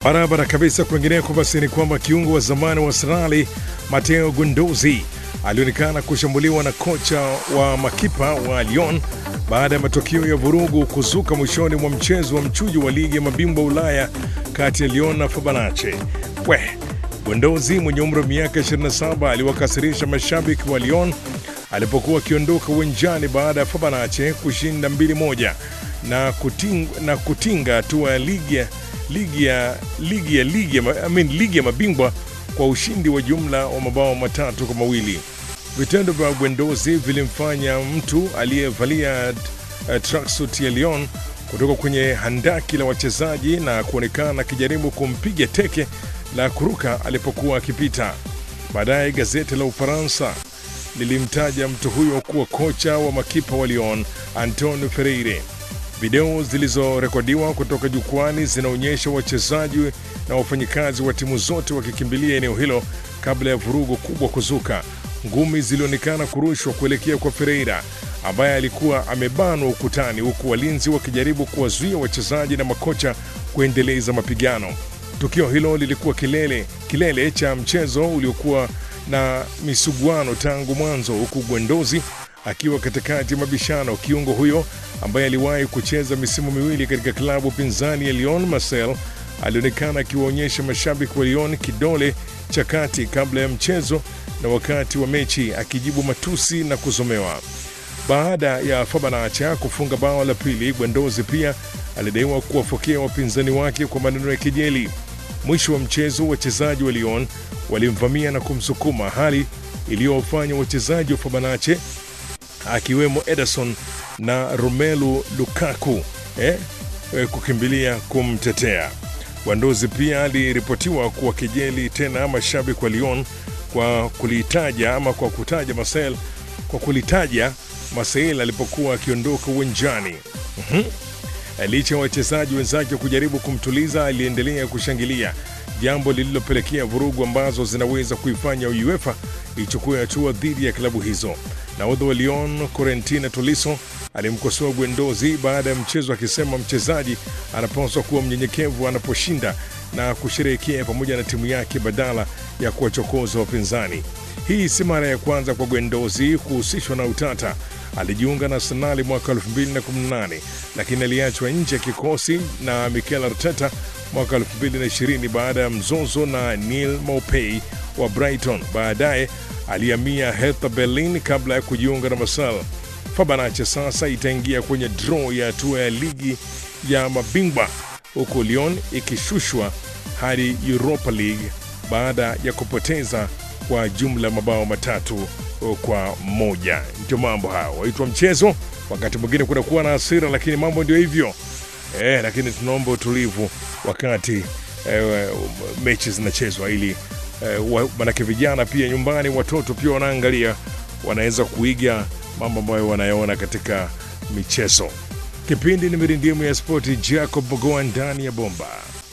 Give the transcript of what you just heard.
Barabara kabisa. Kwingineko basi ni kwamba kiungo wa zamani wa Arsenali Matteo Guendouzi alionekana kushambuliwa na kocha wa makipa wa Lyon baada ya matokeo ya vurugu kuzuka mwishoni mwa mchezo wa mchujo wa ligi ya mabingwa Ulaya kati ya Lyon na Fenerbahce. We Guendouzi mwenye umri wa miaka 27 aliwakasirisha mashabiki wa Lyon alipokuwa akiondoka uwanjani baada ya Fenerbahce kushinda 2-1 na kuting, na kutinga hatua ya ligi ya ligi ya ligi ya ligi ya, I mean, ligi ya mabingwa kwa ushindi wa jumla wa mabao matatu kwa mawili. Vitendo vya Guendouzi vilimfanya mtu aliyevalia uh, tracksuit ya Lyon kutoka kwenye handaki la wachezaji na kuonekana akijaribu kumpiga teke la kuruka alipokuwa akipita. Baadaye gazeti la Ufaransa lilimtaja mtu huyo kuwa kocha wa makipa wa Lyon Antonio Freire. Video zilizorekodiwa kutoka jukwani zinaonyesha wachezaji na wafanyikazi wa timu zote wakikimbilia eneo hilo kabla ya vurugu kubwa kuzuka. Ngumi zilionekana kurushwa kuelekea kwa Ferreira ambaye alikuwa amebanwa ukutani, huku walinzi wakijaribu kuwazuia wachezaji na makocha kuendeleza mapigano. Tukio hilo lilikuwa kilele, kilele cha mchezo uliokuwa na misuguano tangu mwanzo, huku Guendouzi akiwa katikati ya mabishano. Kiungo huyo ambaye aliwahi kucheza misimu miwili katika klabu pinzani ya Lyon Marseille alionekana akiwaonyesha mashabiki wa Lyon kidole cha kati kabla ya mchezo na wakati wa mechi, akijibu matusi na kuzomewa. Baada ya Fenerbahce kufunga bao la pili, Guendouzi pia alidaiwa kuwafokea wapinzani wake kwa maneno ya kejeli. Mwisho wa mchezo, wachezaji wa Lyon walimvamia na kumsukuma, hali iliyowafanya wachezaji wa Fenerbahce akiwemo Ederson na Romelu Lukaku eh, eh, kukimbilia kumtetea. Guendouzi pia aliripotiwa kuwakejeli tena mashabiki wa Lyon kwa kulitaja ama kwa kutaja Marseille kwa kulitaja Marseille alipokuwa akiondoka uwanjani. mm-hmm. Licha ya wachezaji wenzake kujaribu kumtuliza, aliendelea kushangilia, jambo lililopelekea vurugu ambazo zinaweza kuifanya UEFA ichukue hatua dhidi ya klabu hizo. Nahodha wa Lyon Corentin Tolisso alimkosoa Guendouzi baada ya mchezo akisema mchezaji anapaswa kuwa mnyenyekevu anaposhinda na kusherehekea pamoja na timu yake badala ya kuwachokoza wapinzani. Hii si mara ya kwanza kwa Guendouzi kuhusishwa na utata. Alijiunga na Arsenal mwaka 2018 lakini aliachwa nje ya kikosi na Mikel Arteta mwaka 2020 baada ya mzozo na Neil Maupay wa Brighton. Baadaye alihamia Hertha Berlin kabla ya kujiunga na Marseille. Fenerbahce sasa itaingia kwenye draw ya hatua ya ligi ya mabingwa huku Lyon ikishushwa hadi Europa League baada ya kupoteza kwa jumla mabao matatu kwa moja. Ndio mambo hayo waitwa mchezo. Wakati mwingine kunakuwa na hasira, lakini mambo ndio hivyo eh, lakini tunaomba utulivu wakati eh, mechi zinachezwa ili eh, manake vijana pia nyumbani, watoto pia wanaangalia, wanaweza kuiga mambo ambayo wanayoona katika michezo. Kipindi ni mirindimu ya spoti, Jacob Mogoa ndani ya bomba.